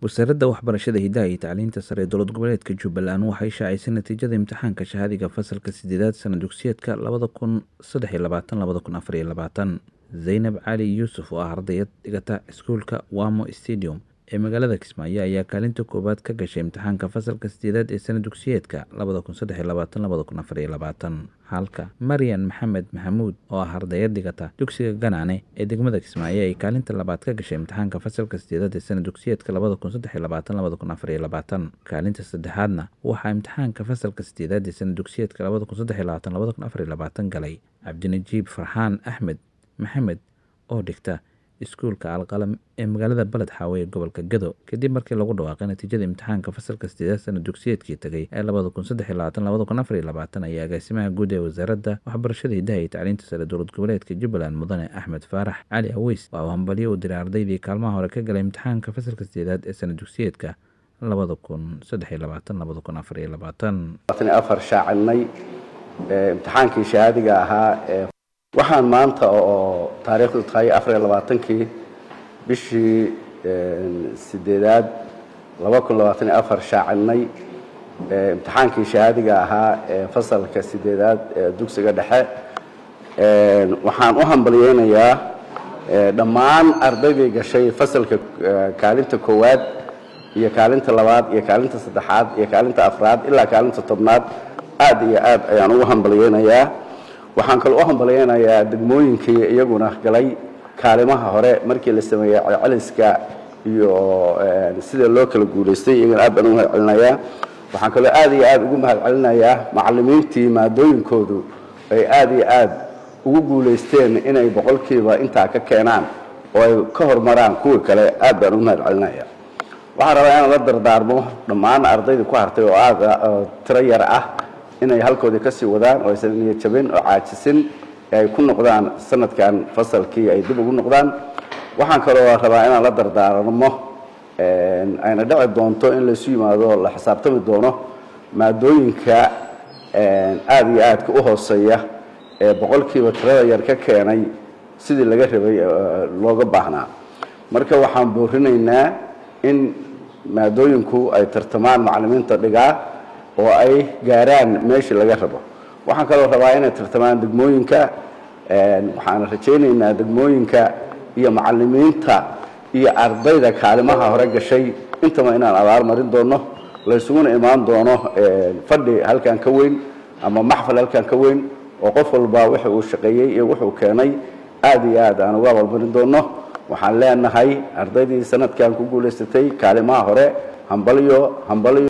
wasaaradda waxbarashada hidaha iyo tacliinta sare ee dowlad goboleedka jubbaland waxay shaacisay natiijada imtixaanka shahaadiga fasalka sideedaad sana dugsiyeedka labada kun saddex iyo labaatan labada kun afar iyo labaatan zaynab cali yuusuf oo ah ardayad dhigata iskuulka wamo stadium ee magaalada kismaayo ayaa kaalinta koowaad ka gashay imtixaanka fasalka sideedaad ee sana dugsiyeedka labada kun saddex iyo labaatan labada kun afar iyo labaatan halka maryan maxamed maxamuud oo ah ardayad dhigata dugsiga ganaane ee degmada kismaayo ay kaalinta labaad ka gashay imtixaanka fasalka sideedaad ee sana dugsiyeedka labada kun saddex iyo labaatan labada kun afar iyo labaatan kaalinta saddexaadna waxaa imtixaanka fasalka sideedaad ee sana dugsiyeedka labada kun saddex iyo labaatan labada kun afar iyo labaatan galay cabdinajiib farxaan axmed maxamed oo dhigta iskuulka alqalam ee magaalada baled xaawe ee gobolka gado kadib markii lagu dhawaaqay natiijada imtixaanka fasalka sideedaad sana dugsiyeedkii tagay ee labada kun saddex iyo labaatan labada kun afar iyo labaatan ayaa agaasimaha guud ee wasaaradda waxbarashada hidaha iyo tacliinta sare dowlad goboleedka jubbaland mudane axmed faarax cali aweys waa uu hambalyo u diray ardaydii kaalmaha hore ka galay imtixaanka fasalka sideedaad ee sana dugsiyeedka labada kun saddex iyo labaatan labada kun afar iyo labaatan afar shaacinay imtixaankii shahaadiga ahaa ee waxaan maanta oo taariikhdu tahay afar iyo labaatankii bishii sideedaad laba kun labaatan iyo afar shaacinay imtixaankii shahaadiga ahaa ee fasalka sideedaad ee dugsiga dhexe waxaan u hambalyeynayaa dhammaan ardaydii gashay fasalka kaalinta koowaad iyo kaalinta labaad iyo kaalinta saddexaad iyo kaalinta afraad ilaa kaalinta tobnaad aad iyo aad ayaan ugu hambalyeynayaa waxaan kaloo u hambalyeynayaa degmooyinkii iyaguna galay kaalimaha hore markii la sameeyey celceliska iyo sida loo kala guulaystay iyagana aad baan ugu mahad celinayaa waxaan kaloo aad iyo aad ugu mahad celinayaa macallimiintii maadooyinkoodu ay aad iyo aad ugu guulaysteen inay boqolkiiba intaa ka keenaan oo ay ka hormaraan kuwii kale aad baan ugu mahad celinaya waxaan rabaa inaan la dardaarmo dhammaan ardaydii ku hartay oo aad tiro yar ah inay halkoodii kasii wadaan oo aysan niyad jabin oo caajisin ay ku noqdaan sanadkan fasalkii ay dib ugu noqdaan waxaan kaloo rabaa inaan la dardaarmo ayna dhici doonto in laysu yimaado la xisaabtami doono maadooyinka aada iyo aadka u hooseeya ee boqolkiiba tirada yar ka keenay sidii laga rabay looga baahnaa marka waxaan boorinaynaa in maadooyinku ay tartamaan macallimiinta dhigaa oo ay gaaraan meeshii laga rabo waxaan kaloo rabaa inay tartamaan degmooyinka waxaan rajaynaynaa degmooyinka iyo macallimiinta iyo ardayda kaalimaha hore gashay intaba inaan abaal marin doono laysuguna imaan doono fadhi halkan ka weyn ama maxfal halkan ka weyn oo qof walba wix uu shaqeeyey iyo wuxuu keenay aad iyo aad aan uga abaalmarin doono waxaan leenahay ardaydii sanadkan ku guulaysatay kaalimaha hore hambalyo hambalyo